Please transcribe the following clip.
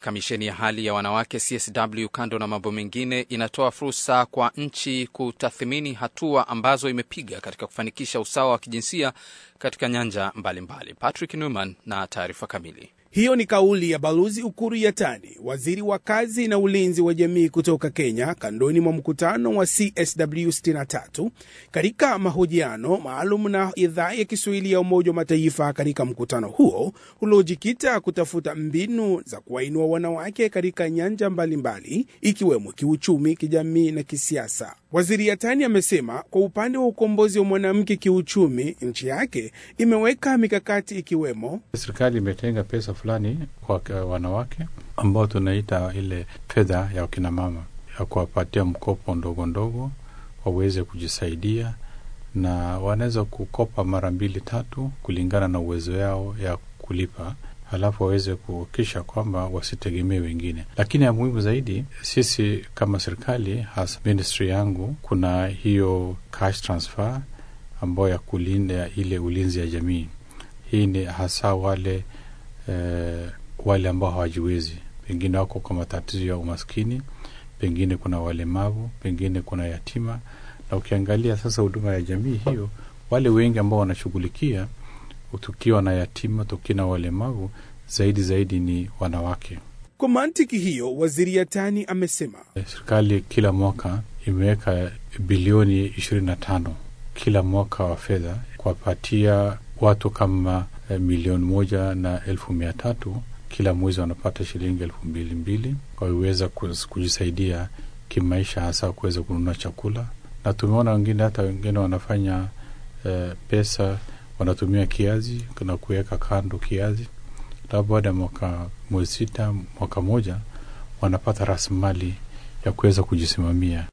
Kamisheni ya hali ya wanawake CSW, kando na mambo mengine, inatoa fursa kwa nchi kutathmini hatua ambazo imepiga katika kufanikisha usawa wa kijinsia katika nyanja mbalimbali mbali. Patrick Newman na taarifa kamili. Hiyo ni kauli ya Balozi Ukuru Yatani, waziri wa kazi na ulinzi wa jamii kutoka Kenya, kandoni mwa mkutano wa CSW 63 katika mahojiano maalum na idhaa ya Kiswahili ya Umoja wa Mataifa. Katika mkutano huo uliojikita kutafuta mbinu za kuwainua wanawake katika nyanja mbalimbali mbali, ikiwemo kiuchumi, kijamii na kisiasa. Waziri Yatani amesema kwa upande wa ukombozi wa mwanamke kiuchumi, nchi yake imeweka mikakati ikiwemo serikali imetenga pesa fulani kwa wanawake ambao tunaita ile fedha ya wakinamama ya kuwapatia mkopo ndogo ndogo waweze kujisaidia, na wanaweza kukopa mara mbili tatu kulingana na uwezo yao ya kulipa, halafu waweze kuhakikisha kwamba wasitegemee wengine. Lakini ya muhimu zaidi, sisi kama serikali, hasa ministry yangu, kuna hiyo cash transfer ambayo ya kulinda ile ulinzi ya jamii. Hii ni hasa wale eh, wale ambao hawajiwezi, pengine wako kwa matatizo ya umaskini, pengine kuna walemavu, pengine kuna yatima. Na ukiangalia sasa huduma ya jamii hiyo, wale wengi ambao wanashughulikia, tukiwa na yatima, tukiwa na walemavu, zaidi zaidi ni wanawake. Kwa mantiki hiyo, waziri Yatani amesema serikali kila mwaka imeweka bilioni ishirini na tano kila mwaka wa fedha kuwapatia watu kama milioni moja na elfu mia tatu kila mwezi wanapata shilingi elfu mbili mbili waweza kujisaidia kimaisha, hasa kuweza kununua chakula. Na tumeona wengine hata wengine wanafanya eh, pesa wanatumia kiazi na kuweka kando kiazi, labda baada ya mwaka mwezi sita mwaka moja wanapata rasilimali ya kuweza kujisimamia.